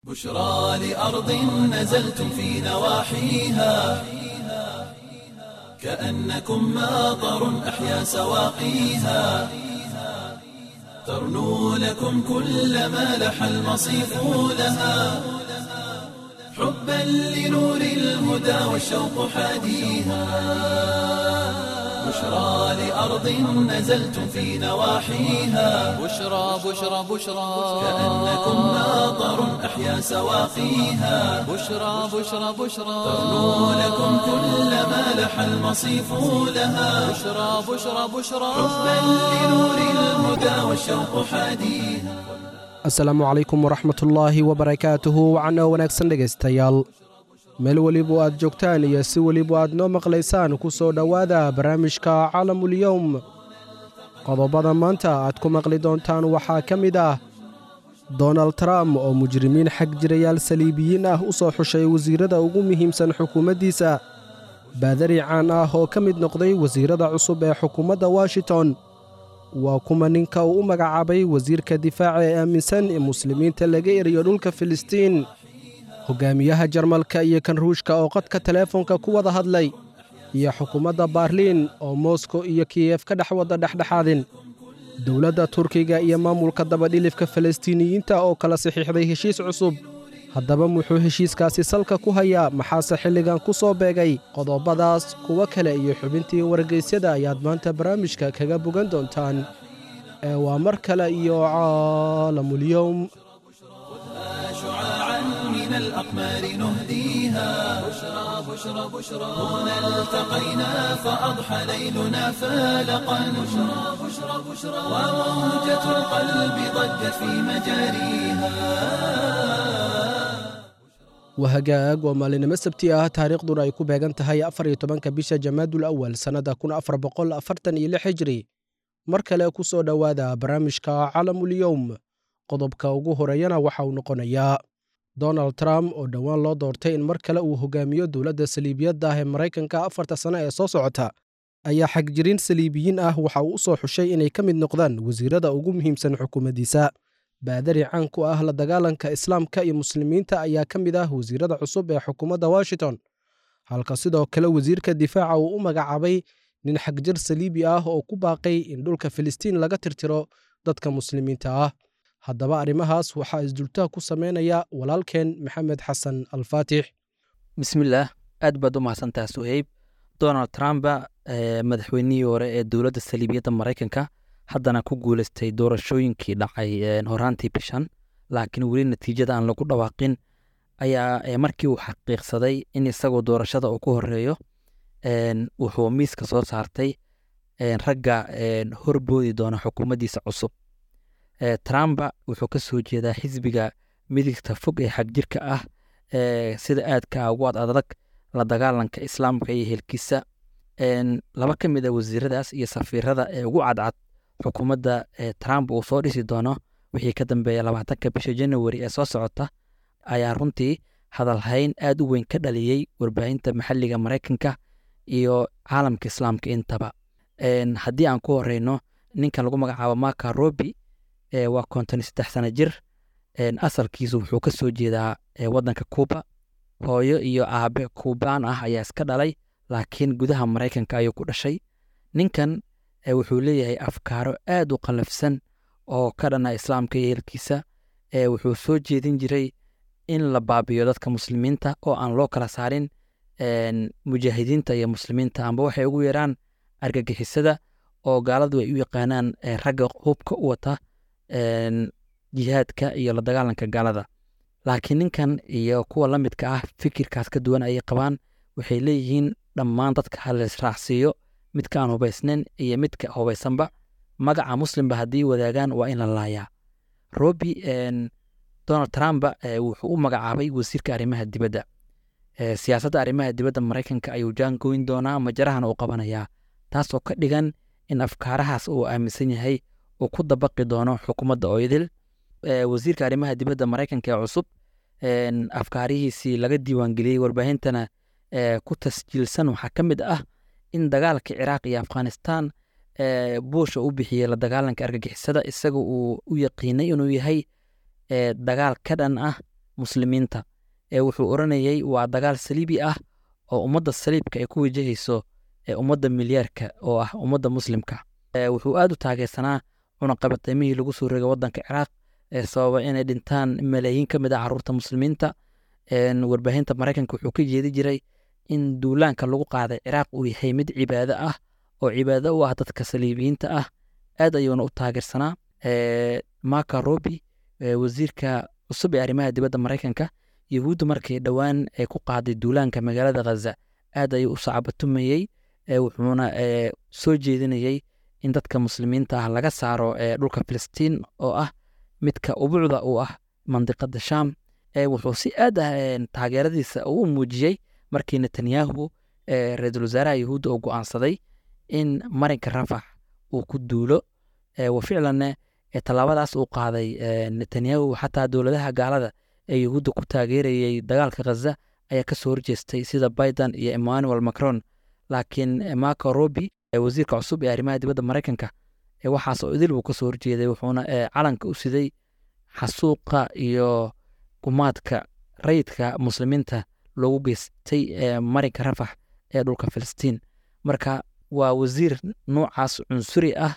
بشرى لأرض نزلتم في نواحيها كأنكم ماطر أحيا سواقيها ترنو لكم كل ما لح المصيف لها حبا لنور الهدى والشوق حاديها بشرى لأرض نزلتم في نواحيها بشرى بشرى بشرى كأنكم ماطر أحيا سواقيها بشرى بشرى بشرى ترنو لكم كل ما لح المصيف لها بشرى بشرى بشرى حبا لنور الهدى والشوق حاديها asalaamu calaykum waraxmatullaahi wabarakaatuhu wacno wanaagsan dhegaystayaal meel weliba aad joogtaan iyo si weliba aad noo maqlaysaan ku soo dhowaada barnaamijka calamulyowm qodobada maanta aad ku maqli doontaan waxaa ka mid ah donald trump oo mujrimiin xag jirayaal saliibiyiin ah u soo xushay wasiirrada ugu muhiimsan xukuumaddiisa baadari caan ah oo ka mid noqday wasiirrada cusub ee xukuumadda washington waa kuma ninka uu u magacaabay wasiirka difaaca ee aaminsan in muslimiinta laga eriyo dhulka filistiin hogaamiyaha jarmalka iyo kan ruushka oo qadka teleefonka ku wada hadlay iyo xukuumadda baarliin oo moskow iyo kiyef ka dhex wada dhexdhexaadin dowladda turkiga iyo maamulka dabadhilifka falastiiniyiinta oo kala saxiixday heshiis cusub haddaba muxuu heshiiskaasi salka ku hayaa maxaase xilligan ku soo beegay qodobadaas kuwo kale iyo xubintii wargeysyada ayaad maanta barnaamijka kaga bogan doontaan ee waa mar kale iyo caalamulyowm شعاعا من الأقمار نهديها بشرى بشرى بشرى هنا التقينا فأضحى ليلنا فالقا بشرى بشرى بشرى وموجة القلب ضجت في مجاريها wahagaag waa maalinimo sabti ah taariikhduna ay ku beegan tahay afar iyo tobanka bisha jamaadul awal sannada kun afar boqol afartan iyo lix hijri mar kale ku soo dhowaada barnaamijka calamulyowm qodobka ugu horeeyana waxa uu noqonayaa donald trump oo dhowaan loo doortay in mar kale uu hogaamiyo dowladda saliibiyadda ah ee maraykanka afarta sano ee soo socota ayaa xagjirin saliibiyiin ah waxa uu u soo xushay inay ka mid noqdaan wasiirrada ugu muhiimsan xukuumaddiisa baadari caan ku ah la dagaalanka islaamka iyo muslimiinta ayaa ka mid ah wasiirrada cusub ee xukuumadda washington halka sidoo kale wasiirka difaaca uu u magacaabay nin xagjir saliibi ah oo ku baaqay in dhulka filistiin laga tirtiro dadka muslimiinta ah haddaba arrimahaas waxaa isdultaa ku samaynaya walaalkeen maxamed xasan alfaatix bismillaah aad baad u mahadsantaha suheyb donald trumpa madaxweynihii hore ee dowladda saliibiyadda maraykanka haddana ku guuleystay doorashooyinkii dhacay horaantii bishan laakiin weli natiijada aan lagu dhawaaqin ayaa markii uu xaqiiqsaday in isagoo doorashada uu ku horeeyo wuxuu miiska soo saartay ragga horboodi doona xukuumaddiisa cusub trumpa wuxuu ka soo jeedaa xisbiga midigta fog ee xagjirka ah sida aadka ah ugu ad adag la dagaalanka islaamka iyo helkiisa laba ka mid a wasiiradaas iyo safiirada ee ugu cadcad xukuumadda trump uu soo dhisi doono wixii ka dambeeya labaatanka bisha januari ee soo socota ayaa runtii hadalhayn aad u weyn ka dhaliyey warbaahinta maxalliga maraykanka iyo caalamka islaamka intaba haddii aan ku horeyno ninkan lagu magacaabo marka robi waa konton saddex sano jir asalkiisu wuxuu ka soo jeedaa waddanka cuuba hooyo iyo aabe kuubaan ah ayaa iska dhalay laakiin gudaha maraykanka ayuu ku dhashay ninkan wuxuu leeyahay afkaaro aad u qallafsan oo ka dhana islaamka iyo helkiisa wuxuu soo jeedin jiray in la baabiyo dadka muslimiinta oo aan loo kala saarin mujaahidiinta iyo muslimiinta amba waxay ugu yeeraan argagixisada oo gaaladu ay u yaqaanaan ragga hubka u wata jihaadka iyo la dagaalanka gaalada laakiin ninkan iyo kuwa la midka ah fikirkaas ka duwan ayay qabaan waxay leeyihiin dhammaan dadka haleysraacsiiyo midka aan hubaysnayn iyo midka hubaysanba magaca muslimba haddii wadaagaan waa in la laayaa robi donald trumpa wuxuu u magacaabay wasiirka arrimaha dibadda siyaasadda arrimaha dibadda maraykanka ayuu jaangoyn doonaa majarahana uu qabanayaa taasoo ka dhigan in afkaarahaas uu aaminsan yahay uu ku dabaqi doono xukuumadda oydil wasiirka arrimaha dibadda maraykanka ee cusub afkaarihiisii laga diiwaangeliyey warbaahintana ku tasjiilsan waxaa ka mid ah in dagaalka ciraaq iyo afghanistan buusha u bixiyey la dagaalanka argagixisada isaga uu u yaqiinay inuu yahay dagaal ka dhan ah muslimiinta ee wuxuu oranayey waa dagaal saliibi ah oo ummadda saliibka ay ku wajahayso ee ummadda milyaarka oo ah ummadda muslimka Ee, wuxuu aad u taageersanaa cunaqabateymihii lagu soo rogay waddanka ciraaq ee sababa inay dhintaan malaayiin ka mid ah caruurta muslimiinta Een, warbaahinta maraykanka wuxuu ka jeedi jiray in duulaanka lagu qaaday ciraaq uu yahay mid cibaado ah oo cibaado u ah dadka saliibiyiinta ah aad ayuuna u taageersanaa Ee, marka robi ee, wasiirka cusub ee arrimaha dibadda maraykanka yahuudda markii dhowaan ay ku qaaday duulaanka magaalada ghaza aad ayuu u sacbatumayey ee, wuxuuna ee, soo jeedinayey in dadka muslimiinta ah laga saaro ee, dhulka filistiin oo ah midka ubucda u ah mandiqada sham ee, wuxuu si aad ah ee, taageeradiisa u muujiyey markii netanyahu ee, ra-iisul wasaaraha yahuudda uu go'aansaday in marinka rafax uu ku duulo ee, wa ficlanne ee, tallaabadaas uu qaaday ee, netanyahu xataa dowladaha gaalada ee yahuudda ku taageerayey dagaalka ghaza ayaa ka soo horjeestay sida biden iyo emmanuel macron laakiin eh, marco robi ee wasiirka cusub ee arrimaha dibadda maraykanka ee waxaas oo idil buu ka soo horjeeday wuxuuna ee, calanka u siday xasuuqa iyo gumaadka rayidka muslimiinta loogu geystay ee marinka rafax ee dhulka filistiin marka waa wasiir noocaas cunsuri ah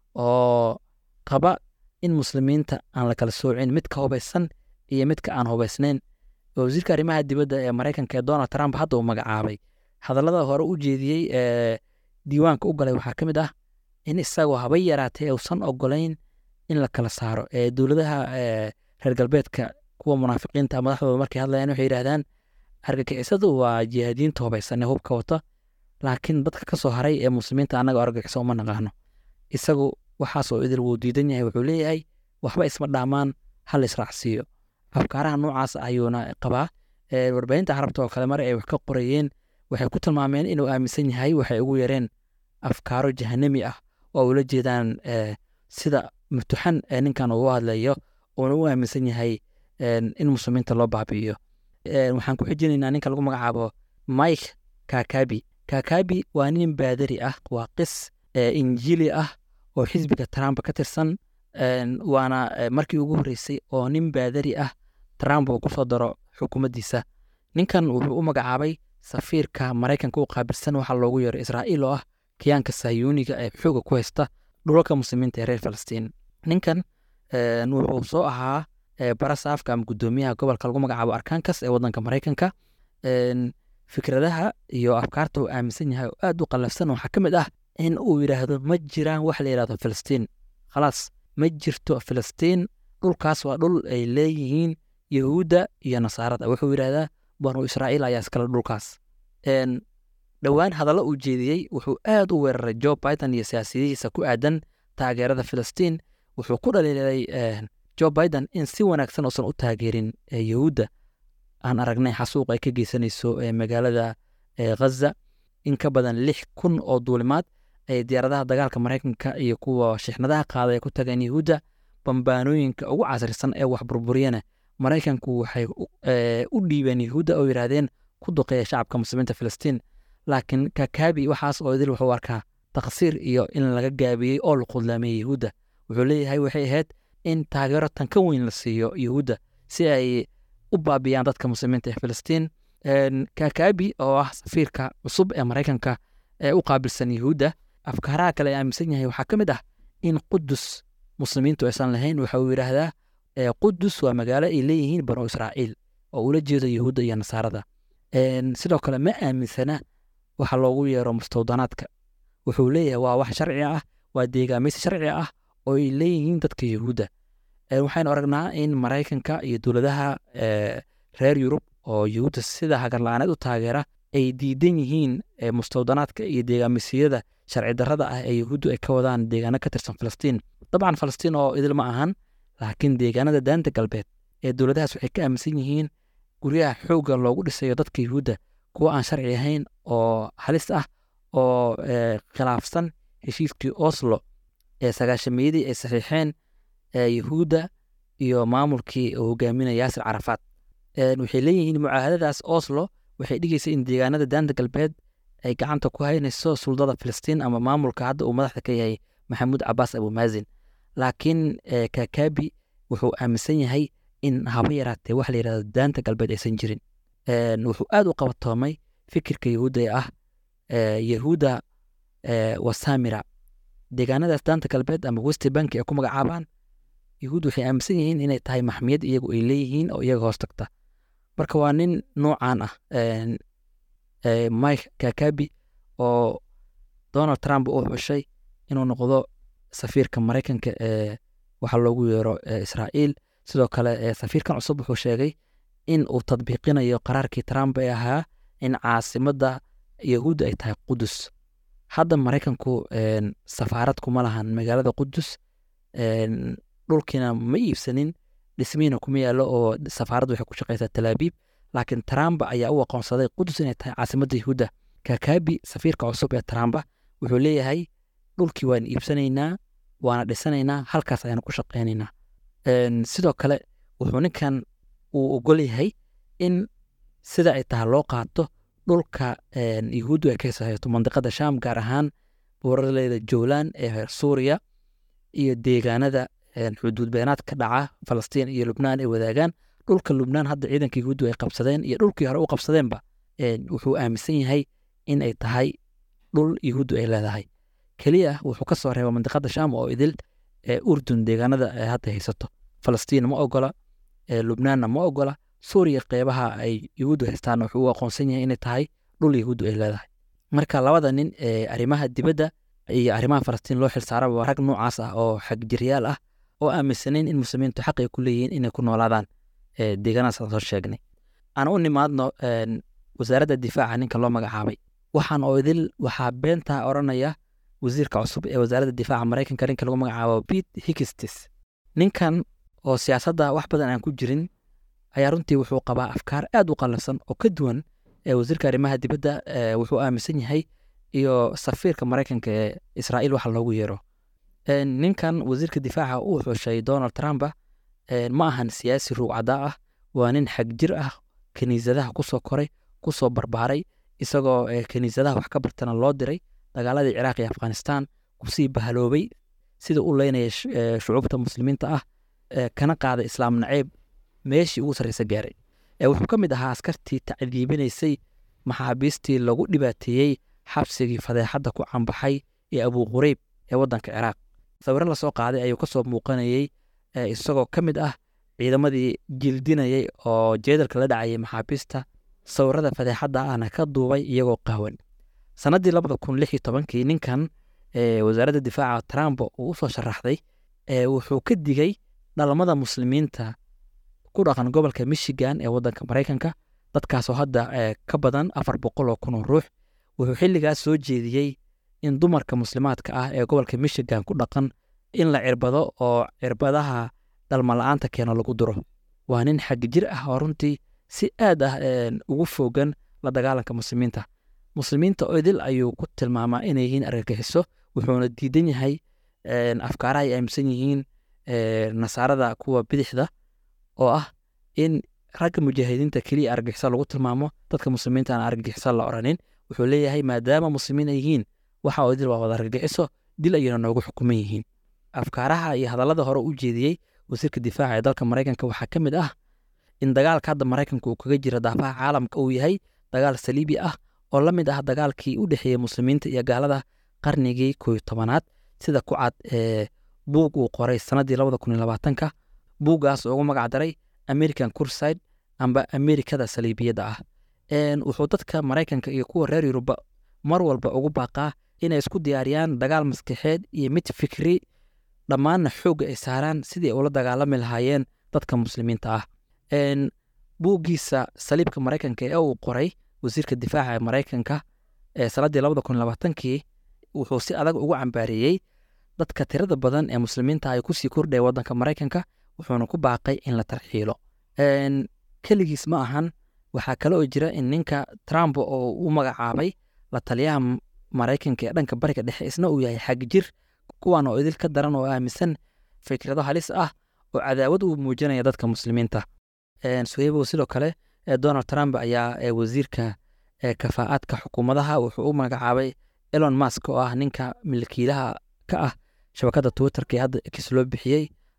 oo qaba in muslimiinta aan la kala soocin midka hubaysan iyo midka aan hubaysnayn wasiirka arrimaha dibadda ee maraykanka ee donald trump hadda uu magacaabay hadallada hore u jeediyey ee diiwaanka u galay waxaa ka mid ah in isagoo haba yaraatee uusan ogolayn in la kala saaro ee dowladaha ee reer galbeedka kuwa munaafiqiinta madaxdooda markay hadlayaan waxay yidhahdaan argagixisadu waa jihaadiyiinta hubaysan ee hubka wata laakiin dadka ka soo haray ee muslimiinta annaga argagixiso uma naqaano isagu waxaasoo idil wuu diidan yahay wuxuu leeyahay waxba isma dhaamaan hal israacsiiyo afkaaraha noocaas ayuuna qabaa Ee, warbaahinta carabta oo kale mar ay wax ka qorayeen waxay ku tilmaameen inuu aaminsan yahay waxay ugu yareen afkaaro jahanami ah oo ula jeedaan ee, sida mutuxan ee ninkan ugu hadlayo uuna u aaminsan yahay een, in muslimiinta loo baabi'iyo Ee, waxaan ku xijinaynaa ninka lagu magacaabo mike kakabi kakabi waa nin baadari ah waa qis ee, injiili ah oo xisbiga trump ka tirsan Een, waana ee, markii ugu horreysay oo nin baadari ah trump uu kusoo daro xukuumaddiisa ninkan wuxuu u magacaabay safiirka maraykanka u qaabilsan waxaa loogu yeero israa'iil oo ah kiyaanka sayuuniga ee xooga ku haysta dhulalka muslimiinta ee reer falastiin ninkan een, wuxuu soo ahaa ee, barasaafka ama guddoomiyaha gobolka lagu magacaabo arkankas ee waddanka maraykanka Een, fikradaha iyo afkaarta uu aaminsan yahay oo aad u qallafsan waxaa ka mid ah in uu yidhaahdo ma jiraan wax la yidhahdo filistiin khalaas ma jirto filistiin dhulkaas waa dhul ay leeyihiin yahuudda iyo nasaarada wuxuu yidhahdaa banu israa'iil ayaa iskale dhulkaas Een, dhowaan hadallo uu jeediyey wuxuu aad u weeraray joe biden iyo siyaasadihiisa ku aadan taageerada filistiin wuxuu ku dhaliilay een, joe biden in si wanaagsan uusan u taageerin ee, yahuudda aan aragnay xasuuq ay ka geysanayso ee, magaalada ee, ghaza in ka badan lix kun oo duulimaad ay diyaaradaha dagaalka maraykanka iyo kuwa shixnadaha qaaday ay ku tageen yahuudda bambaanooyinka ugu casrisan ee wax burburiyana maraykanku waxay u- ee, u dhiibeen yahuudda oo yidhaahdeen ku duqeeya shacabka muslimiinta filistiin laakiin kakabi waxaas oo idil wuxuu arkaa taqsiir iyo in laga gaabiyey oo la qudlaamiyey yahuudda wuxuu leeyahay waxay ahayd in taageero tan ka weyn la siiyo yahuudda si ay u baabiyaan dadka muslimiinta ee filistiin Een, kakabi oo ah safiirka cusub ee maraykanka ee u qaabilsan yahuudda afkaaraha kale ee aaminsan yahay waxaa ka mid ah in qudus muslimiintu aysan lahayn waxa uu yidhaahdaa ee, qudus waa magaalo ay leeyihiin banu israa'iil oo ula jeedo yahuudda iyo nasaarada Een, sidoo kale ma aaminsana waxa loogu yeero mustawdanaadka wuxuu leeyahay waa wax sharci ah waa deegaamaysi sharci ah oo ay leeyihiin dadka yahuudda Een, waxaynu aragnaa in maraykanka iyo dowladaha ee, reer yurub oo yahuudda sida hagarla-aaneed u taageera ay diidan yihiin ee, mustawdanaadka iyo deegaamisiyada sharci darrada ah ee yahuuddu ay ka wadaan deegaano ka tirsan falastiin dabcan falastiin oo idil ma ahan laakiin deegaanada daanta galbeed ee dowladahaas waxay ka aaminsan yihiin guryaha xoogga loogu dhisayo dadka yahuudda kuwa aan sharci ahayn oo halis ah oo ee, khilaafsan heshiiskii oslo ee sagaashameeyadii ay saxiixeen ee yahuudda iyo maamulkii uu hogaaminaya yaasir carafaad Een, waxay leeyihiin mucaahadadaas oslo waxay dhigaysa in deegaanada daanta galbeed ay gacanta ku haynayso suldada filistiin ama maamulka hadda uu madaxda ka yahay maxamuud cabaas abumaazin laakiin ee, kakabi wuxuu aaminsan yahay in haba yaraatee waxa la yidhahdo daanta galbeed aysan jirin Een, wuxuu aad u qabatoomay fikirka yahuudda ee ah ee, yahuuda ee, wasamira deegaanadaas daanta galbeed ama west bank ay ku magacaabaan yahuud waxay aaminsan yihiin inay tahay maxmiyad iyagu ay leeyihiin oo iyaga hoos tagta marka waa nin noocaan ah een, ee, mike kakabi oo donald trump uu xushay inuu noqdo safiirka maraykanka ee waxa loogu yeero ee israa'iil sidoo kale ee safiirkan cusub wuxuu sheegay in uu tadbiiqinayo qaraarkii trump ee ahaa in caasimadda yahuudda ay tahay qudus hadda maraykanku een, safaarad kuma lahan magaalada qudus een, dhulkiina ma iibsanin dhismiina kuma yaallo oo safaaraddu waxay ku shaqaysaa talaabiib laakiin trump ayaa u aqoonsaday qudus inay tahay caasimadda yahuudda kakabi safiirka cusub ee trump wuxuu leeyahay dhulkii waan iibsanaynaa waana dhisanaynaa halkaas ayaanu ku shaqaynaynaa Een, sidoo kale wuxuu ninkan uu ogol yahay in sida ay tahay loo qaato dhulka een, yahuuddu ay ka haysato mandiqada sham gaar ahaan buuraleyda jowlan ee suuriya iyo deegaanada een, xuduud beenaad ka dhaca falastiin iyo lubnaan ay wadaagaan dhulka lubnaan hadda ciidanka yahuuddu ay qabsadeen iyo dhulkii hore u qabsadeenba een, wuxuu aaminsan yahay in ay tahay dhul yahuuddu ay leedahay keliya wuxuu ka soo reeba mandiqada sham oo idil ee urdun deegaanada ay hadda haysato falastiin ma ogola ee lubnaanna ma ogola suuriya qeybaha ay yahuuddu haystaanna wuxuu u aqoonsan yahay inay tahay dhul yahuuddu ay leedahay marka labada nin ee arrimaha dibadda iyo arrimaha falastiin loo xilsaaraba waa rag noocaas ah oo xagjiryaal ah oo aaminsanayn in muslimiintu xaq ay ku leeyihiin inay ku noolaadaan ee deegaanadaas aan soo sheegnay aan u nimaadno een, wasaaradda difaaca ninka loo magacaabay waxaan oo idil waxaa beentaa odhanaya wasiirka cusub ee wasaaradda difaaca maraykanka ninka lagu magacaabo pete hikistis ninkan oo siyaasadda wax badan aan ku jirin ayaa runtii wuxuu qabaa afkaar aad u qallafsan oo ka duwan ee wasiirka arrimaha dibadda ee wuxuu aaminsan yahay iyo safiirka maraykanka ee israa'iil waxa loogu yeero Een, ninkan wasiirka difaaca uu xushay donald trump een, ma ahan siyaasi ruucada ah waa nin xagjir ah kiniisadaha kusoo koray kusoo barbaaray isagoo ee, kiniisadaha wax ka bartana loo diray dagaaladii ciraaq iyo afghanistan kusii bahaloobay sida u leynaya sh- ee, shucuubta muslimiinta ah ee, kana qaaday islaam naceeb meeshii ugu sarreysa gaaray ee wuxuu ka mid ahaa askartii tacdiibinaysay maxaabiistii lagu dhibaateeyey xabsigii fadeexadda ku cambaxay ee abu qureyb ee waddanka ciraaq sawirro lasoo qaaday ayuu ka soo muuqanayey ee, isagoo ka mid ah ciidamadii jildinayay oo jeedalka la dhacayay maxaabiista sawirrada fadeexadda ahna ka duubay iyagoo qaawan sannaddii labada kun lix iyo tobankii ninkan ee, wasaaradda difaaca trump uu usoo sharaxday ee, wuxuu ka digay dhalmada muslimiinta ku dhaqan gobolka michigan ee waddanka maraykanka dadkaasoo hadda ee, ka badan afar boqol oo kun oo ruux wuxuu xilligaas soo jeediyey in dumarka muslimaadka ah ee gobolka michigan ku dhaqan in la cirbado oo cirbadaha dhalma la-aanta keeno lagu duro waa nin xag jir ah oo runtii si aad ah een, ugu foogan la dagaalanka muslimiinta muslimiinta oo idil ayuu ku tilmaamaa inay yihiin argagixiso wuxuuna diidan yahay een, afkaaraha ay aaminsan yihiin ee, nasaarada kuwa bidixda oo ah in ragga mujaahidiinta keliya argagixiso lagu tilmaamo dadka muslimiinta aan argagixiso la oranin wuxuu leeyahay maadaama muslimiin ay yihiin waxa oo idil waa wada argagixiso dil ayayna noogu xukuman yihiin afkaaraha iyo hadallada hore u jeediyey wasiirka difaaca ee dalka maraykanka waxaa ka mid ah in dagaalka hadda maraykanka uu kaga jira daafaha caalamka uu yahay dagaal saliibi ah oo la mid ah dagaalkii u dhexeeyey muslimiinta iyo gaalada qarnigii kooyo tobanaad sida ku cad ee buug uu qoray sannaddii labada kun iyo labaatanka buuggaas oo ugu magac daray american curside amba amerikada saliibiyadda ah Een, wuxuu dadka maraykanka iyo kuwa reer yuruba mar walba ugu baaqaa inay isku diyaariyaan dagaal maskaxeed iyo mid fikri dhammaanna xoogga ay saaraan sidii ay ula dagaalami lahaayeen dadka muslimiinta ah Een, buuggiisa saliibka maraykanka ee uu qoray wasiirka difaaca ee maraykanka ee sannaddii labada kun iyo labaatankii wuxuu si adag ugu cambaareeyey dadka tirada badan ee muslimiinta ay kusii kordhaya waddanka maraykanka wuxuuna ku baaqay in la tarxiilo Een, keligiis ma ahan waxaa kale oo jira in ninka trump oo u magacaabay la taliyaha M- maraykanka ee dhanka bariga dhexe isna uu yahay xag jir kuwan oo idil ka daran oo aaminsan fikrado halis ah oo cadaawad u muujinaya dadka muslimiinta Een, suhaybow sidoo kale ee donald trump ayaa ee wasiirka ee kafaa'aadka xukuumadaha wuxuu u magacaabay elon musk oo ah ninka milkiilaha ka ah shabakadda twitterka ee hadda x loo bixiyey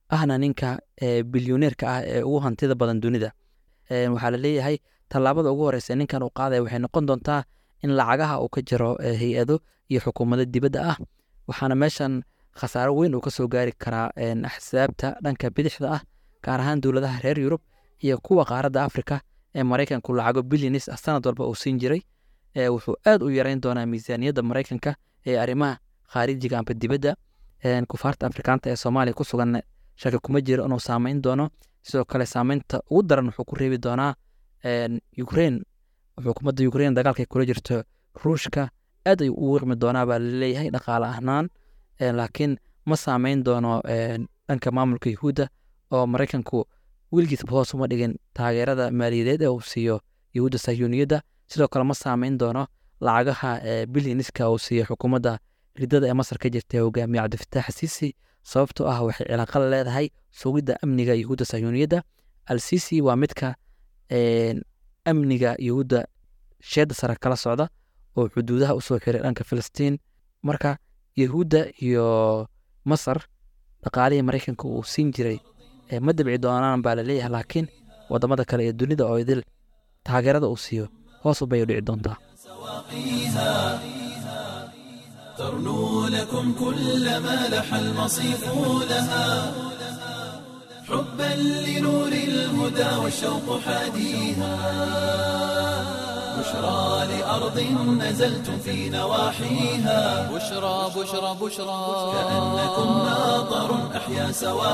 ahna ninka bilyoneerka ah ee ugu hantida badan dunida waxaa la leeyahay tallaabada ugu horeysa ninkan uu qaadaya waxay noqon doontaa in lacagaha uu ka jiro hay-ado iyo xukuumado dibadda ah waxaana meeshan khasaaro weyn uu ka soo gaari karaa axsaabta dhanka bidixda ah gaar ahaan dowladaha reer yurub iyo kuwa qaaradda afrika ee maraykanku lacago bilyanis ah sanad walba uu siin jiray wuxuu aad u yareyn doonaa miisaaniyadda maraykanka ee arrimaha khaarijiga amba dibadda kufaarta afrikaanta ee soomaaliya ku sugan shaki kuma jiro inuu saameyn doono sidoo kale saameynta ugu daran wuxuu ku reebi doonaa ukrain xukuumadda ukrain dagaalkay kula jirto ruushka aad ayuu u wiqmi doonaa baa laleeyahay dhaqaale ahnaan laakiin ma saameyn doono dhanka maamulka yuhuudda oo maraykanku wiilgiisba hoos uma dhigin taageerada maaliyadeed ee uu siiyo yuhuudda sayuuniyadda sidoo kale ma saameyn doono lacagaha bilyaniska uu siiyo xukuumadda ridada ee masar ka jirta ee hogaamiye cabdifitaax siisi sababtoo ah waxay cilaaqo la leedahay sugidda amniga yuhuudda sayuuniyadda al sisi waa midka amniga yuhuudda sheedda sare kala socda oo xuduudaha usoo xiray dhanka filistiin marka yuhuudda iyo masar dhaqaalihii maraykanka uu siin jiray ma dabci doonaan baa laleeyahay laakiin wadamada kale ee dunida oo idil taageerada uu siiyo hoos u bay u dhici doontaa ترنو لكم كل ما لح المصيف لها حبا لنور الهدى والشوق حاديها بشرى لأرض نزلتم في نواحيها بشرى بشرى بشرى كأنكم ناظر أحيا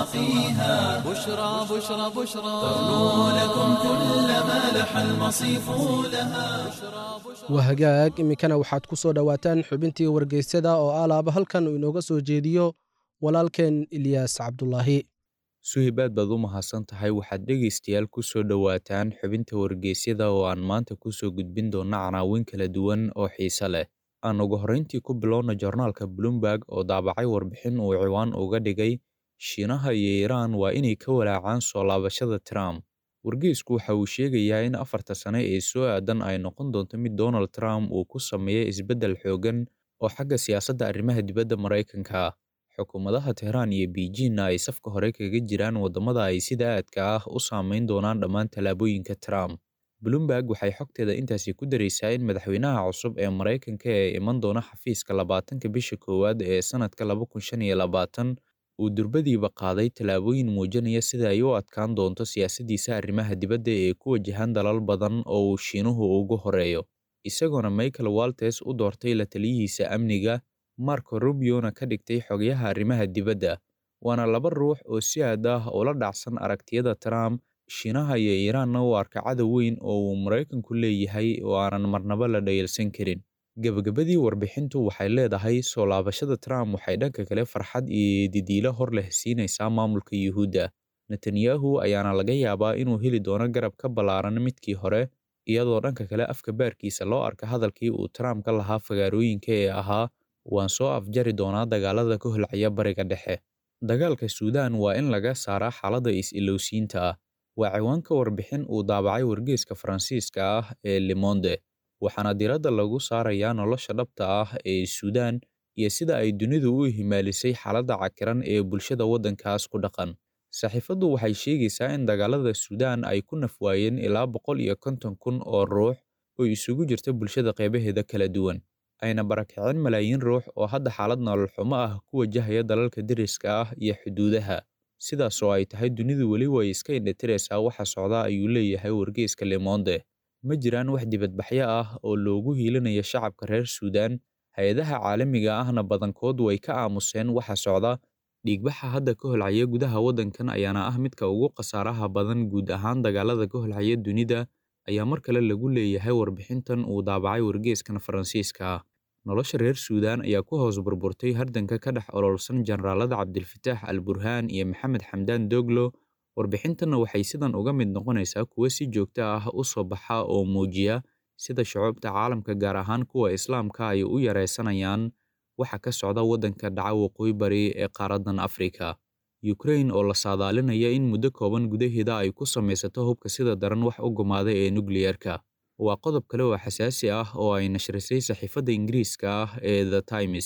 سواقيها بشرى بشرى بشرى ترنو لكم كل ما لح المصيف لها waa hagaag iminkana waxaad ku soo dhowaataan xubintii wargeysyada oo alaaba halkan uu inooga soo jeediyo walaalkeen ilyaas cabdulaahi suhibaad baad u mahadsan tahay waxaad dhegaystayaal ku soo dhowaataan xubinta wargeysyada oo aan maanta ku soo gudbin doonna canaawin kala duwan oo xiise leh aan ugu horrayntii ku bilowna joornaalka bloomberg oo daabacay warbixin uu ciwaan uga dhigay shiinaha iyo iiraan waa inay ka walaacaan soo laabashada trump wargeysku waxa uu sheegayaa in afarta sane ee soo aadan ay noqon doonto mid donald trump uu ku sameeyo isbeddel xooggan oo xagga siyaasadda arrimaha dibadda maraykanka ah xukuumadaha tehraan iyo beijingna ay safka hore kaga jiraan waddamada ay sida aadka ah u saameyn doonaan dhammaan tallaabooyinka trump bloomberg waxay xogteeda intaasi ku daraysaa in madaxweynaha cusub ee maraykanka ee iman doona xafiiska labaatanka bisha koowaad ee sannadka laba kun shan iyo labaatan uu durbadiiba qaaday tallaabooyin muujinaya sida ay u adkaan doonto siyaasaddiisa arrimaha dibadda ee ku wajahan dalal badan oo uu shiinuhu ugu horeeyo isagoona michael waltes u doortay la taliyihiisa amniga marco rubiona ka dhigtay xogyaha arrimaha dibadda waana laba ruux oo si aad ah ula dhacsan aragtiyada trump shiinaha iyo iiraanna u arka cadow weyn oo uu maraykanku leeyahay oo aanan marnaba la dhayalsan karin gebagabadii warbixintu waxay leedahay soo laabashada trump waxay dhanka kale farxad iyo didiilo hor leh siinaysaa maamulka yuhuudda netanyahu ayaana laga yaabaa inuu heli doono garab ka ballaaran midkii hore iyadoo dhanka kale afka baarkiisa loo arka hadalkii uu trump ka lahaa fagaarooyinka ee ahaa waan soo afjari doonaa dagaalada ka holcaya bariga dhexe dagaalka suudaan waa in laga saaraa xaaladda is-ilowsiinta ah waa ciwaanka warbixin uu daabacay wargeeska faransiiska ah ee lemonde waxaana diradda lagu saarayaa nolosha dhabta ah ee suudaan iyo sida ay dunidu u himaalisay xaaladda cakiran ee bulshada waddankaas ku dhaqan saxiifaddu waxay sheegaysaa in dagaalada suudaan ay ku nafwaayeen ilaa boqol iyo konton kun oo ruux oo isugu jirta bulshada qeybaheeda kala duwan ayna barakicin malaayiin ruux oo hadda xaalad nolol xumo ah ku wajahaya dalalka deriska ah iyo xuduudaha sidaas oo ay tahay dunidu weli way iska indhatiraysaa waxa socda ayuu leeyahay wargeyska lemonde ma jiraan wax dibadbaxyo ah oo loogu hiilinayo shacabka reer suudaan hay-adaha caalamiga ahna badankood way ka aamuseen waxa socda dhiigbaxa hadda ka holcaya gudaha waddankan ayaana ah midka ugu khasaaraha badan guud ahaan dagaalada ka holcaya dunida ayaa mar kale lagu leeyahay warbixintan uu daabacay wargeeskan faransiiska ah nolosha reer suudaan ayaa ku hoos burburtay hardanka ka dhex ololsan jenaraalada cabdilfataax al burhaan iyo maxamed xamdaan doglo warbixintanna waxay sidan uga mid noqonaysaa kuwo si joogto ah u soo baxa oo muujiya sida shucuubta caalamka gaar ahaan kuwa islaamka ay u yaraysanayaan waxa ka socda waddanka dhaca waqooyi bari ee qaaraddan afrika ukrain oo la saadaalinaya in muddo kooban gudaheeda ay ku samaysato hubka sida daran wax u gumaada ee nukliyerka waa qodob kale oo xasaasi ah oo ay nashrisay saxiifadda ingiriiska ah ee the times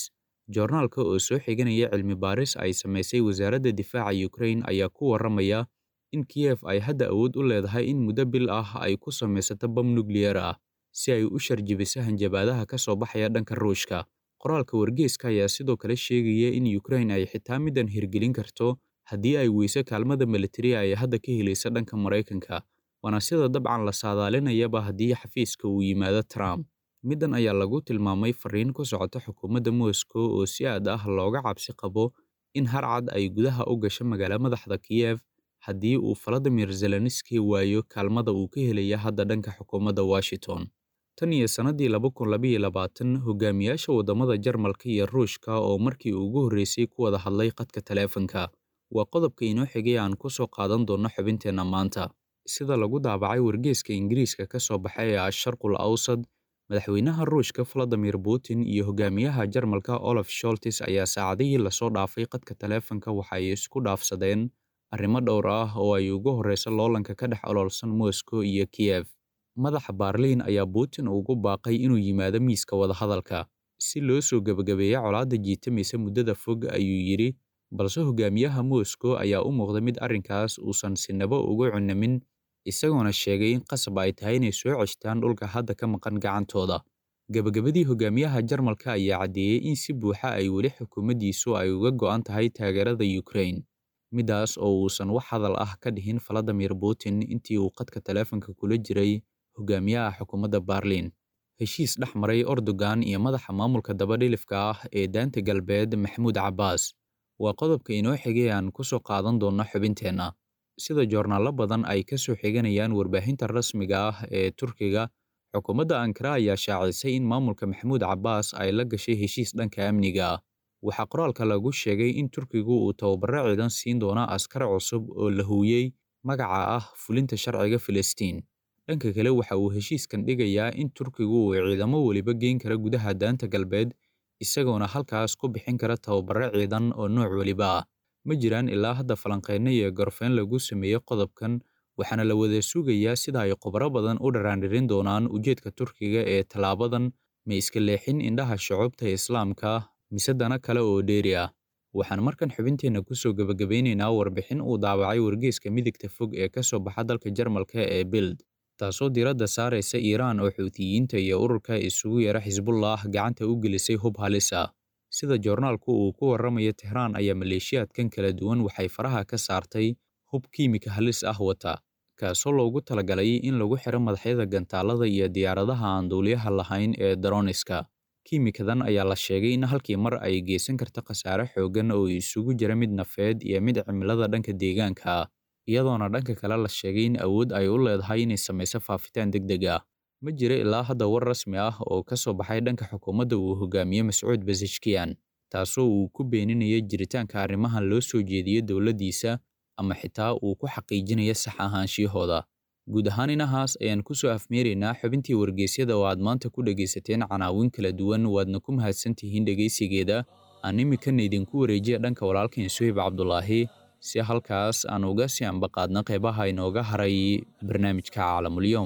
joornaalka oo soo xiganaya cilmi baaris ay samaysay wasaaradda difaaca ukrain ayaa ku warramaya in kiyef ay hadda awood u leedahay in muddo bil ah ay ku samaysato bam nukliyar ah si ay u sharjibiso hanjabaadaha ka soo baxaya dhanka ruushka qoraalka wargeeska ayaa sidoo kale sheegaya in ukrain ay xitaa middan hirgelin karto haddii ay weyso kaalmada militari ay hadda ka helaysa dhanka maraykanka waana sida dabcan la saadaalinayaba haddii xafiiska uu yimaado trump middan ayaa lagu tilmaamay fariin ku socota xukuumadda moscow oo si aad ah looga cabsi qabo in harcad ay gudaha u gasho magaalo madaxda kiyef haddii uu valadimir zelenski waayo kaalmada uu ka helaya hadda dhanka xukuumadda washington tan iyo sannadii laba kun labaiyo labaatan hogaamiyaasha waddamada jarmalka iyo ruushka oo markii ugu horreysay ku wada hadlay qadka taleefanka waa qodobka inoo xigay aan ku soo qaadan doonno xubinteenna maanta sida lagu daabacay wargeeska ingiriiska ka soo baxay ee asharqul awsad madaxweynaha ruushka valadimir putin iyo hogaamiyaha jarmalka olaf sholtis ayaa saacadihii lasoo dhaafay qadka taleefanka waxa ay isku dhaafsadeen arrimo dhowr ah oo ay ugu horreyso loolanka ka dhex ololsan moscow iyo kiyef madaxa baarliin ayaa putin ugu baaqay inuu yimaado miiska wadahadalka si loo soo gebagabeeya colaadda jiitamaysa muddada fog ayuu yidhi balse hogaamiyaha moscow ayaa u muuqda mid arrinkaas uusan sinaba ugu cunamin isagoona sheegay in qasab ay tahay inay soo ceshtaan dhulka hadda ka maqan gacantooda gebagabadii hogaamiyaha jarmalka ayaa caddeeyey in si buuxa ay weli xukuumaddiisu ay uga go'an tahay taageerada ukrain middaas oo uusan wax hadal ah ka dhihin valadimir putin intii uu qadka taleefanka kula jiray hogaamiyaha xukuumadda barliin heshiis dhex maray erdogan iyo madaxa maamulka dabadhilifka ah ee daanta galbeed maxamuud cabbaas waa qodobka inoo xigay aan ku soo qaadan doonno xubinteenna sida joornaallo badan ay ka soo xiganayaan warbaahinta rasmiga ah ee turkiga xukuumadda ankara ayaa shaacisay in maamulka maxamuud cabbaas ay la gashay heshiis dhanka amniga ah waxaa qoraalka lagu sheegay in turkigu uu tababaro ciidan siin doono askar cusub oo la huuyey magaca ah fulinta sharciga filistiin dhanka kale waxa uu heshiiskan dhigayaa in turkigu uu ciidamo weliba geyn kara gudaha daanta galbeed isagoona halkaas ku bixin kara tababaro ciidan oo nooc weliba ah ma jiraan ilaa hadda falanqeynno iyo gorfeyn lagu sameeyey qodobkan waxaana la wada sugayaa sida ay khubaro badan u dharaandhirin doonaan ujeedka turkiga ee tallaabadan ma iska leexin indhaha shucubta islaamka mise dana kale oo dheeri ah waxaan markan xubinteenna ku soo gebagabeynaynaa warbixin uu daabacay wargeeska midigta fog ee ka soo baxa dalka jarmalka ee bild taasoo diiradda saaraysa iiraan oo xuutiyiinta iyo ururka isugu yara xisbullah gacanta u gelisay hub halis ah sida joornaalku uu ku warramayo tehraan ayaa maleeshiyaadkan kala duwan waxay faraha ka saartay hub kiimika halis ah wata kaasoo loogu talagalay in lagu xiro madaxyada gantaalada iyo diyaaradaha aan duuliyaha lahayn ee daroniska kiimikadan ayaa la sheegay in halkii mar ay geysan karto khasaare xooggan oo isugu jira mid nafeed iyo mid cimilada dhanka deegaanka ah iyadoona dhanka kale la sheegay in awood ay u leedahay inay samayso faafitaan deg deg ah ma jira ilaa hadda war rasmi ah oo ka soo baxay dhanka xukuumadda uu hogaamiye mascuud basishkiyan taasoo uu ku beeninaya jiritaanka arrimahan loo soo jeediyo dowladdiisa ama xitaa uu ku xaqiijinayo sax ahaanshiyahooda guud ahaan inahaas ayaan ku soo afmeeraynaa xubintii wargeysyada oo aad maanta ku dhegaysateen canaawin kala duwan waadna ku mahadsantihiin dhegaysigeeda aan iminkana idinku wareejiya dhanka walaalkan suhib cabdulaahi si halkaas aan uga sii ambaqaadna qeybaha inooga haray barnaamijka caalamulyoom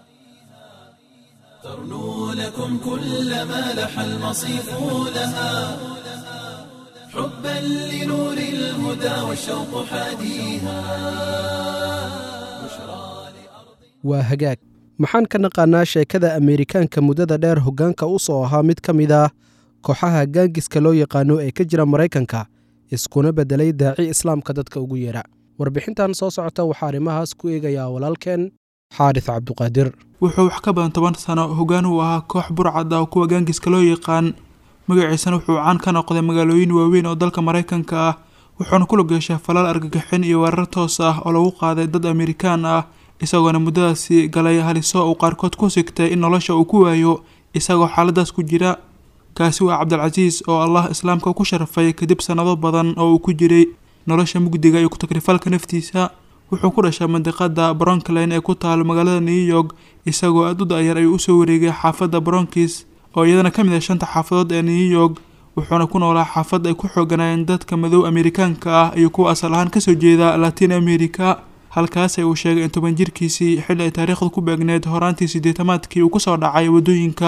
ترنو لكم كل ما لح المصيف لها حبا لنور الهدى والشوق حاديها waa hagaag maxaan ka naqaanaa sheekada ameerikaanka muddada dheer hoggaanka u soo ahaa mid ka mid ah kooxaha gaangiska loo yaqaano ee ka jira maraykanka iskuna beddelay daaci islaamka dadka ugu yeera warbixintan soo socota waxaa arrimahaas ku eegayaa walaalkeen xaadis cabduqaadir wuxuu wax ka badan toban sano hoggaan uu ahaa koox burcad ah oo kuwa gaangiska loo yaqaan magaciisana wuxuu caan ka noqday magaalooyin waaweyn oo dalka maraykanka ah wuxuuna ku lug yeeshay falaal argagixin iyo weerar toos ah oo lagu qaaday dad amerikaan ah isagoona muddadaasi galay haliso uu qaarkood ku sigtay in nolosha uu ku waayo isagoo xaaladaas ku jira kaasi waa cabdilcasiis oo allah islaamka ku sharfay kadib sannado badan oo uu ku jiray nolosha mugdiga iyo ku-takrifalka naftiisa wuxuu ku dhashay mandiqada bronkline ee ku taalo magaalada new york isagoo aad u da-yar ayuu usoo wareegay xaafadda bronkis oo iyadana ka mid ah shanta xaafadood ee new york wuxuuna ku noolaa xaafad ay ku xooganaayeen dadka madow amerikaanka ah iyo kuwa asal ahaan kasoo jeeda latin america halkaas uu sheegay in toban jirkiisii xilli ay taariikhdu ku beegneyd horaantii siddeetamaadkii uu kusoo dhacay waddooyinka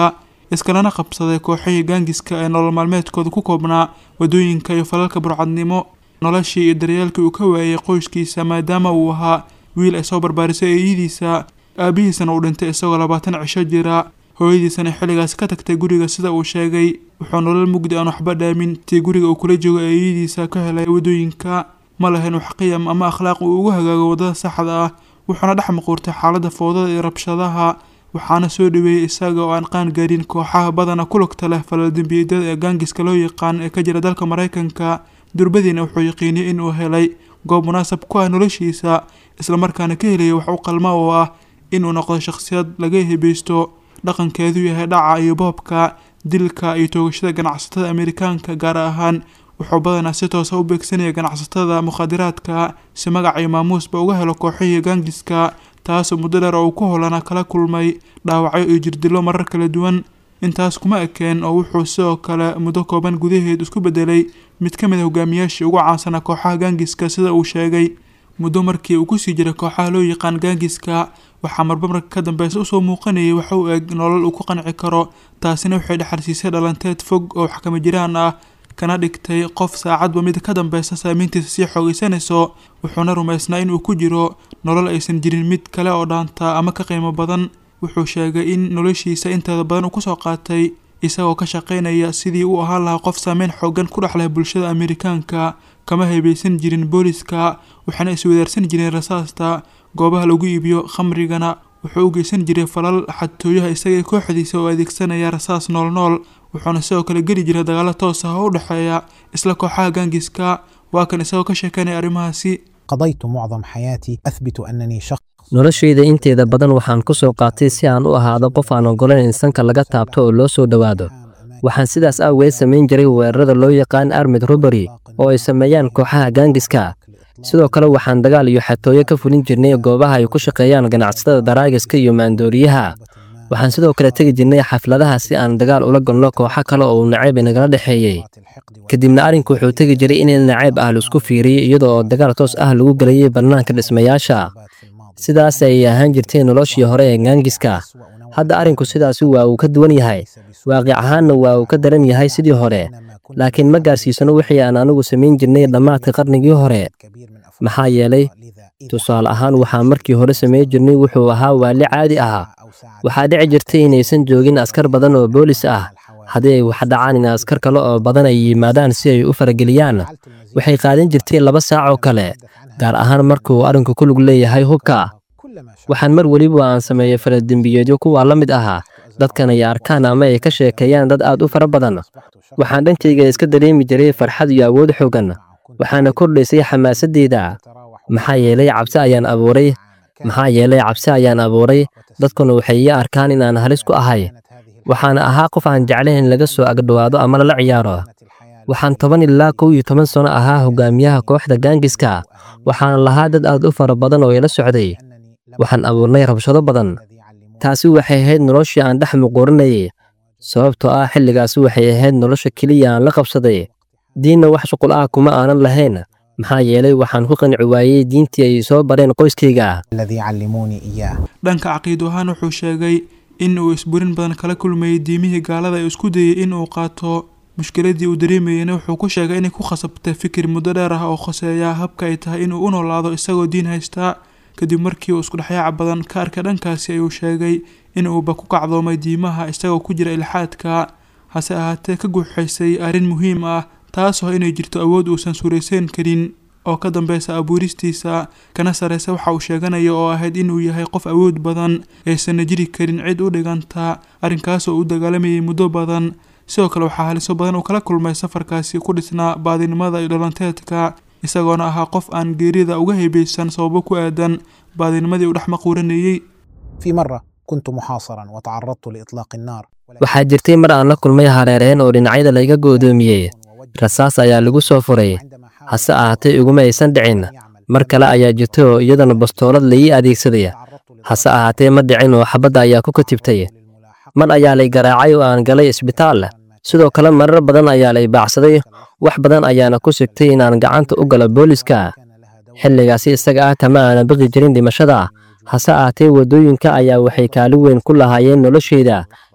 iskalana qabsaday kooxihii gaangiska ee nolol maalmeedkooda ku koobnaa wadooyinka iyo falalka burcadnimo noloshii iyo daryeelkii uu ka waayay qoyskiisa maadaama uu ahaa wiil ay soo barbaarisay eeyadiisa aabihiisana uu dhintay isagoo labaatan cisho jira hooyadiisana xilligaas ka tagtay guriga sida uu sheegay wuxuu nolol mugdi aan waxba dhaamin tii guriga uu kula joogo eeyadiisa ka helay wadooyinka ma lahayn wax qiyam ama akhlaaq uu ugu hagaago waddada saxda ah wuxuuna dhex maquurtay xaaladda foodada iyo rabshadaha waxaana soo dhaweeyey isaga oo aan qaan gaarin kooxaha badana ku lugta leh falaldembiyeedyada ee gaangiska loo yaqaan ee ka jira dalka maraykanka durbadiina wuxuu yaqiiniyey inuu helay goob munaasab ku ah noloshiisa islamarkaana ka helaya wax u qalma oo ah inuu noqdo shakhsiyad laga hebaysto dhaqankeedu yahay dhaca iyo boobka dilka iyo toogashada ganacsatada amerikaanka gaar ahaan wuxuu badanaa si toosa u beegsanaya ganacsatada mukhaadiraadka si magac iyo maamuusba uga helo kooxihii gaangiska taasoo muddo dheer oo uu ku holana kala kulmay dhaawacyo iyo jirdilo marar kala duwan intaas kuma ekeen oo wuxuu sidoo kale muddo kooban gudaheed isku bedelay mid ka mid a hogaamiyaashii ugu caansanaa kooxaha gaangiska sida uu sheegay muddo markii uu kusii jiray kooxaha loo yaqaan gaangiska waxaa marba marka ka dambeysa usoo muuqanayay waxa uu eg nolol uu ku qanci karo taasina waxay dhexarsiisay dhalanteed fog oo waxkama jiraan ah kana dhigtay qof saacadba mid ka dambeysa saameyntiisa sii xoogeysanayso wuxuuna rumaysnaa inuu ku jiro nolol aysan jirin mid kale oo dhaanta ama ka qiimo badan wuxuu sheegay in noloshiisa inteeda badan uu kusoo qaatay isagoo ka shaqaynaya sidii uu ahaan lahaa qof saameyn xoogan ku dhex leh bulshada amerikaanka kama hebaysan jirin booliska waxaana iswadaarsan jireen rasaasta goobaha lagu iibiyo khamrigana wuxuu u geysan jiray falal xadtooyaha isaga kooxdiisa oo adeegsanaya rasaas noolnool wuxuuna sidoo kale geli jiray dagaalo toos ah oo u dhexeeya isla kooxaha gaangiska waa kan isagoo ka sheekanaya arrimahaasi قضيت معظم حياتي أثبت أنني شخص noloshayda inteeda badan waxaan ku soo qaatay si aan u ahaado qof aan ogolayn in sanka laga taabto oo loo soo dhowaado waxaan sidaas awgeed samayn jiray weerarada loo yaqaan armid robbery oo ay sameeyaan kooxaha gaangiska sidoo kale waxaan dagaal iyo xatooyo ka fulin jirnay goobaha ay ku shaqeeyaan ganacsatada daraagiska iyo maandooriyaha waxaan sidoo kale tegi jirnay xafladaha si aan dagaal ula galno kooxo kale oo nacayb inagala dhexeeyey kadibna arrinku wuxuu tegi jiray in nacayb ah laisku fiiriyey iyadoo oo dagaal toos ah lagu gelayay bannaanka dhismayaasha sidaas ayay ahaan jirtay noloshii hore ee gaangiska hadda arrinku sidaasi waa uu ka duwan yahay waaqic ahaanna waa uu ka daran yahay sidii hore laakiin ma gaarsiisano wixii aan anigu samayn jirnay dhammaadka qarnigii hore maxaa yeelay tusaale ahaan waxaa markii hore samayn jirnay wuxuu ahaa waali caadi ah waxaa dhici jirtay inaysan joogin askar badan oo boolis ah haddii ay wax dhacaan in askar kale oo badan ay yimaadaan si ay u farageliyaan waxay qaadan jirtay laba saac oo kale gaar ahaan markuu arrinku ku lug leeyahay hubka waxaan mar weliba aan sameeyey faladembiyeedyo kuwaa la mid ahaa dadkan ay arkaan ama ay ka sheekeeyaan dad aad u fara badan waxaan dhankayga iska dareemi jiray farxad iyo awood xoogan waxaana kordhaysay xamaasadeyda maxaa yeelay cabsi ayaan abuuray maxaa yeelay cabsi ayaan abuuray dadkuna waxay ii arkaan inaan halis ku ahay waxaana ahaa qof aan jeclayn in laga soo agdhowaado ama lala ciyaaro waxaan toban ilaa kow iyo toban sano ahaa hogaamiyaha kooxda gaangiska waxaana lahaa dad aad u fara badan oo ila socday waxaan abuurnay rabshado badan taasi waxay ahayd noloshii aan dhex muquurinayay sababtoo ah xilligaasi waxay ahayd nolosha keliya aan la qabsaday diinna wax shuqul ah kuma aanan lahayn maxaa yeelay waxaan ku qanci waayey diintii ay soo bareen qoyskayga الذي علموني إياه dhanka caqiido ahaan wuxuu sheegay in uu isburin badan kala kulmayay diimihii gaalada ee isku dayay in uu qaato mushkiladii uu dareemayeyna wuxuu ku sheegay inay ku khasabtay fikir muddo dheer ah oo khoseeya habka ay tahay inuu u noolaado isagoo diin haystaa kadib markii uu iskudhexyaaca badan ka arkay dhankaasi ayuu sheegay in uuba ku kacdoomay diimaha isagoo ku jira ilxaadka hase ahaatee ka guuxaysay arrin muhiim ah taasoo inay jirto awood uusan suuraysan karin oo ka dambeysa abuuristiisa kana sareysa waxa uu sheeganaya oo ahayd inuu yahay qof awood badan aysanna jiri karin cid u dhiganta arrinkaasoo u dagaalamayay muddo badan sidoo kale waxaa haliso badan uu kala kulmay safarkaasi ku dhisnaa baadinimada iyo dhalanteedka isagoona ahaa qof aan geerida uga hebaysan sababo ku aadan baadinimadii uu dhex maquuranayey في مرة كنت محاصرا وتعرضت لإطلاق النار waxaa jirtay mar aan la kulmay hareereen oo dhinacyada layga goodoomiyey rasaas ayaa lagu soo furay hase ahaatee iguma aysan dhicin mar kale ayaa jirtay oo iyadana bastoolad laii adeegsaday hase ahaatee ma dhicin oo xabadda ayaa ku katibtay mar ayaa lay garaacay oo aan galay isbitaal sidoo kale marar badan ayaa lay baacsaday wax badan ayaana ku sigtay inaan gacanta u galo booliska xilligaasi isaga ah kama aana baqi jirin dhimashada hase ahaatee waddooyinka ayaa waxay kaalin weyn ku lahaayeen noloshayda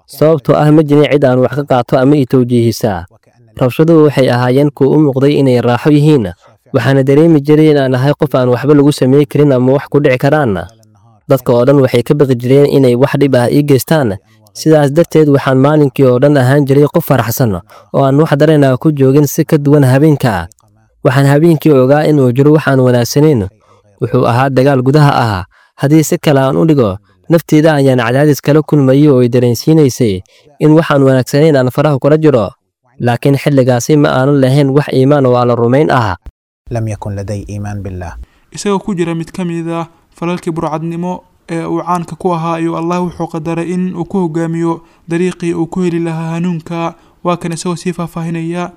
sababtoo ah ma jirin cid aan wax ka qaato ama i towjiihisaa rabshaduhu waxay ahaayeen kuwa u muuqday inay raaxo yihiin waxaana dareemi jiray inaan ahay qof aan waxba lagu samey karin ama wax ku dhici karaan dadka oo dhan waxay ka baqi jireen inay wax dhib ah ii geystaan sidaas darteed waxaan maalinkii oo dhan ahaan jiray qof faraxsan oo aan wax dareenaa ku joogin si ka duwan habeenka waxaan habeenkii ogaa inuu jiro waxaan wanaagsanayn wuxuu ahaa dagaal gudaha ah haddii si kale aan u dhigo nafteeda ayaan cadaadis kala kulmayay oo ay dareensiinaysay in waxaan wanaagsanayn aan faraha kula jiro laakiin xilligaasi ma aanan lahayn wax iimaan oo alla rumayn ah لم يكن لدي إيمان بالله isagoo ku jira mid ka mid ah falalkii burcadnimo ee uu caanka ku ahaa ayuu allah wuxuu qadaray in uu ku hogaamiyo dariiqii uu ku heli lahaa hanuunka waa kan isagoo sii faahfaahinaya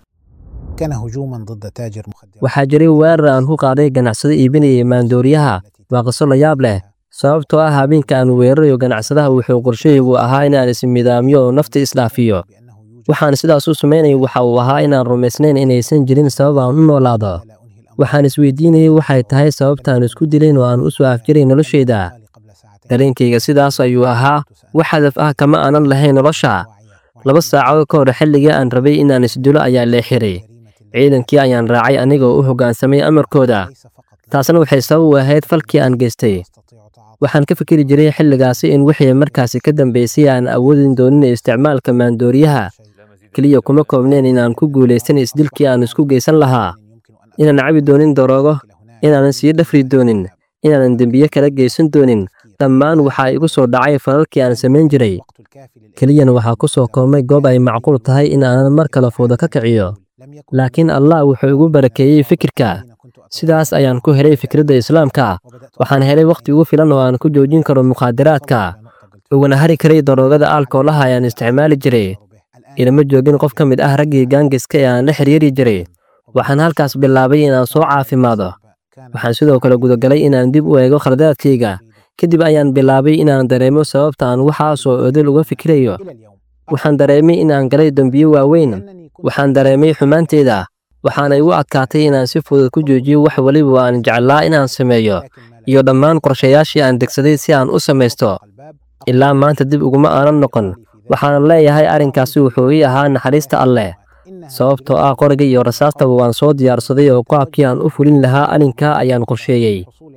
كان هجوما ضد تاجر مخدرات waxaa jiray weerar aan ku qaaday ganacsado iibinayay maandooriyaha waa qiso la yaab leh sababtoo ah habeenka aan weerarayo ganacsadaha wuxuu qorshahaygu ahaa inaan ismidaamiyo oo nafta isdhaafiyo waxaan sidaas u samaynayay waxa uu ahaa inaan rumaysnayn inaysan jirin sabab aan u noolaado waxaan isweydiinayay waxay tahay sababtaan isku dilayn oo aan u soo afjiray noloshayda dareenkayga sidaas ayuu ahaa wax hadaf ah kama aanan lahayn nolosha laba saacadood ka hor xilligii aan rabay inaan isdilo ayaa lee xiray ciidankii ayaan raacay anigoo u hoggaansamay amarkooda taasna waxay sabab u ahayd falkii aan geystay waxaan ka fikiri jiray xilligaasi in wixii markaasi ka dambaysay aan awoodin doonin isticmaalka maandooriyaha keliya kuma koobneen inaan ku guulaysan isdilkii aan isku geysan lahaa inaan cabi doonin daroogo inaanan sii dhafri doonin inaanan dembiye kala geysan doonin dhammaan waxaa igu soo dhacay falalkii aan samayn jiray keliyana waxaa ku soo koobmay goob ay macquul tahay in aanan mar kale fooda ka kiciyo laakiin allah wuxuu igu barakeeyey fikirka sidaas ayaan ku helay fikradda islaamka waxaan helay wakhti ugu filan oo aan ku joojin karo mukhaadaraadka ugana hari karay daroogada aalkoolaha ayaan isticmaali jiray ilama joogin qof ka mid ah raggii gaangiska ee aan la xiriiri jiray waxaan halkaas bilaabay inaan soo caafimaado waxaan sidoo kale gudagalay inaan dib u eego khaladaadkayga kadib ayaan bilaabay inaan dareemo sababta aan waxaasoo odol uga fikirayo waxaan dareemay inaan galay dembiyo waaweyn waxaan dareemay xumaanteeda waxaana igu adkaatay inaan si fudud ku joojiyo wax weliba aan jeclaa inaan sameeyo iyo dhammaan qorshayaashii aan degsaday si aan u samaysto ilaa maanta dib uguma aanan noqon waxaanan leeyahay arrinkaasi wuxuu ii ahaa naxariista alleh sababtoo ah qoriga iyo rasaastaba waan soo diyaarsaday oo qaabkii aan u fulin lahaa arrinkaa ayaan qorsheeyey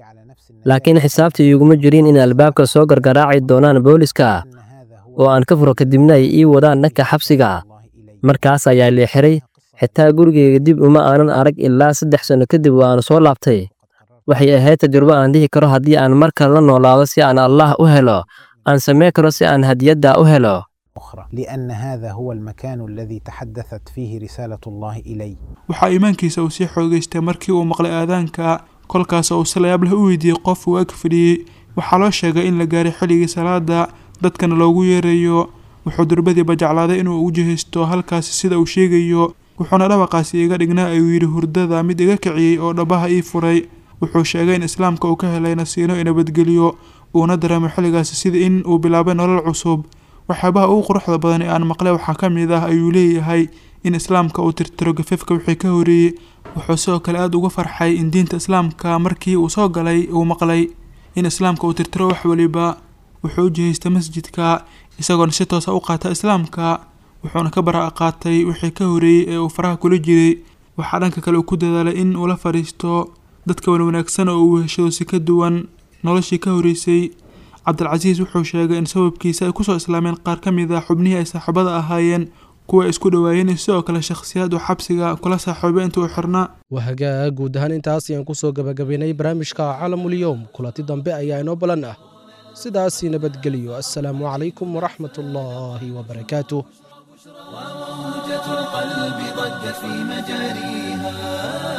laakiin xisaabtii iguma jirin in albaabka soo gargaraaci doonaan booliska oo aan ka furo kadibna ay ii wadaan dhanka xabsiga markaas ayaa lee xiray xitaa gurigayga dib uma aanan arag ilaa saddex sanno kadib waan soo laabtay waxay ahayd tajrubo aan dhihi karo haddii aan mar kale la noolaado si aan allah u helo aan samey karo si aan hadiyadda u helo أخرى لأن هذا هو المكان الذي تحدثت فيه رسالة الله إلي waxaa iimaankiisa uu sii xoogaystay markii uu maqlay aadaanka kolkaas oo uu si layaab leh u weydiiyey qof uu ag fadhiyey waxaa loo sheegay in la gaaray xilligii salaada dadkana loogu yeerayo wuxuu durbadiiba jeclaaday inuu u jihaysto halkaasi sida uu sheegayo wuxuuna dhawaqaasi iga dhignaa ayuu yidhi hurdada mid iga kiciyey oo dhabaha ii furay wuxuu sheegay in islaamka uu ka helay nasiino i nabadgeliyo uuna dareemay xilligaasi sida in uu bilaabay nolol cusub waxyaabaha ugu quruxda badan ee aan maqlay waxaa ka mid ah ayuu leeyahay in islaamka uu tirtiro gafafka wixii ka horeeyey wuxuu sidoo kale aada uga farxay in diinta islaamka markii uu soo galay uu maqlay in islaamka uu tirtiro wax waliba wuxuu u jihaystay masjidka isagoona si toosa u qaata islaamka wuxuuna ka bara qaatay wixii ka horeeyey ee uu faraha kula jiray waxaa dhanka kale uu ku dadaalay in uu la fadhiisto dadka wanwanaagsan oo uu heshado si ka duwan noloshii ka horeysay cabdilcasiis wuxuu sheegay in sababkiisa ay kusoo islaameen qaar ka mid a xubnihii ay saaxiibada ahaayeen kuwa ay isku dhowaayeen iyo sidoo kale shakhsiyaad uu xabsiga kula saaxiibay inta uu xirnaa wahagaa guud ahaan intaas ayaan ku soo gabagabaynay barnaamijka calamulyowm kulanti dambe ayaa inoo balan ah sidaasii nabadgeliyo assalaamu calaykum waraxmat ullaahi wabarakaatuh وموجة القلب ضجت في مجاريها